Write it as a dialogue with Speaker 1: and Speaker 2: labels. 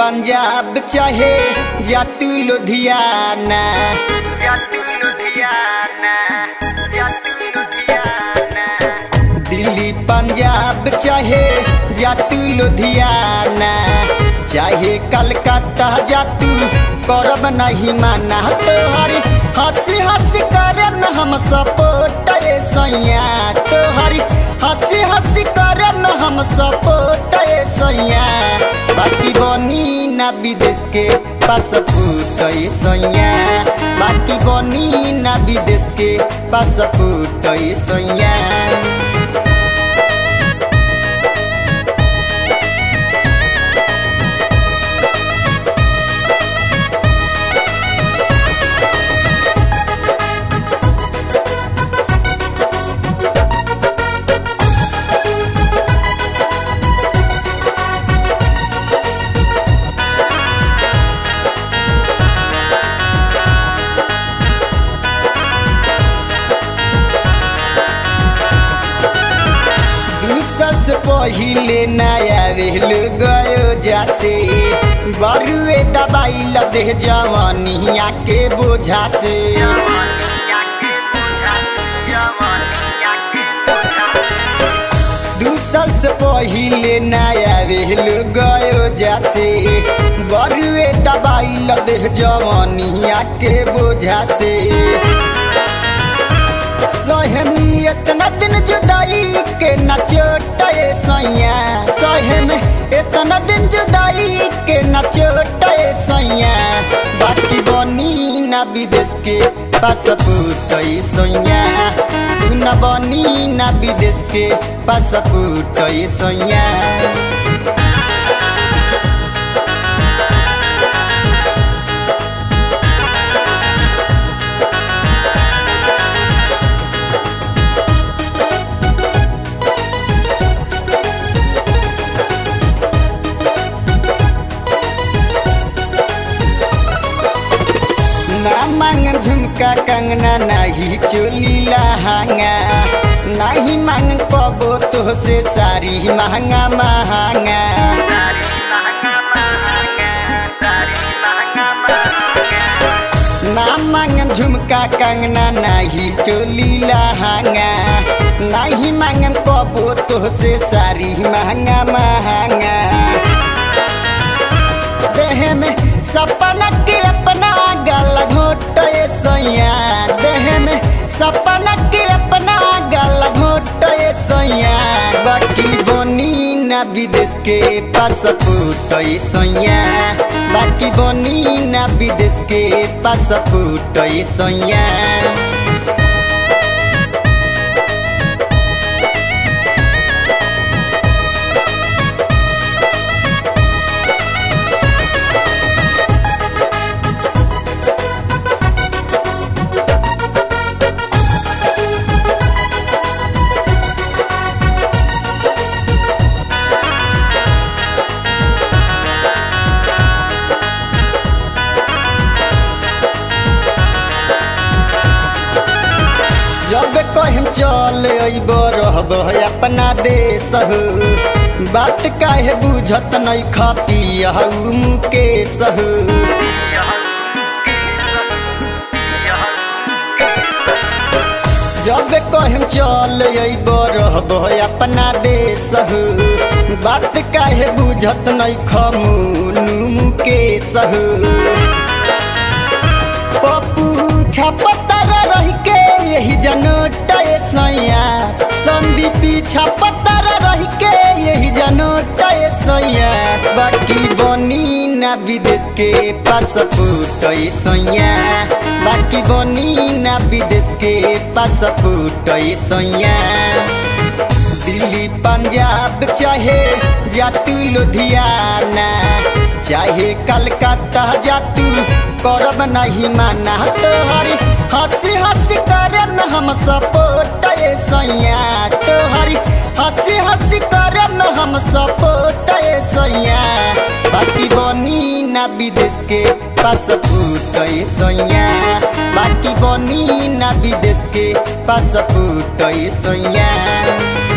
Speaker 1: पंजाब चाहे जा तू लुधियाना जा तू लुधियाना जा तू लुधियाना दिल्ली पंजाब चाहे जा तू लुधियाना चाहे कलकत्ता जा तू करब नहीं माना तोहर हंसी हंसी करम हम सपोर्ट ये सैया तोहर हंसी हंसी करम हम सपोर्ट ये सैया बाकी बनी ना विदेश के पासपोर्ट ये सैया बाकी बनी ना विदेश के पासपोर्ट ये सैया साल से पहिले नया रेल गयो जासे बरुए दबाई लदे जवानिया के बोझा से दू साल से पहिले नया रेल गयो जासे बरुए दबाई लदे जवानिया के बोझा से सहमी इतना दिन जुदाई के न चोटे सैया सहम इतना दिन जुदाई के न चोटे सैया बाकी बनी ना विदेश के पासपोर्ट सैया सुन बनी ना विदेश के पासपोर्ट सैया ना मांग झुमका कंगना नाही चोली लहंगा नहीं मांग पबो तो से सारी महंगा महंगा ना मांग झुमका कंगना नहीं चोली लहंगा नहीं मांग पबो तो से सारी महंगा महंगा देह में सपना के अपना गल घोटे सैया देह में सपना के अपना गल घोटे सैया बाकी बनी ना विदेश के पासपोर्ट सैया बाकी बनी ना विदेश के पासपोर्ट सैया जब कहिम चल अइब रहब अपना देश हो बात काहे बुझत नहीं खपिया मुकेश हो जब कहिम चल अइब रहब अपना देश हो बात काहे बुझत नहीं खमुनु मुकेश हो पप्पू छपतर रह के यही जनोट सैया संदीपी छपतर रह के यही जनोट सैया बाकी बनी ना विदेश के पासपोर्ट सैया बाकी बनी ना विदेश के पासपोर्ट सैया दिल्ली पंजाब चाहे जा तू लुधियाना चाहे कलकत्ता जा तू करब नहीं माना तोहर हंसी हंसी करम हम सपोर्ट ये सैया तोहर हंसी हंसी करम हम सपोर्ट ये सैया बाकी बनी ना विदेश के पासपोर्ट ये सैया बाकी बनी ना विदेश के पासपोर्ट ये सैया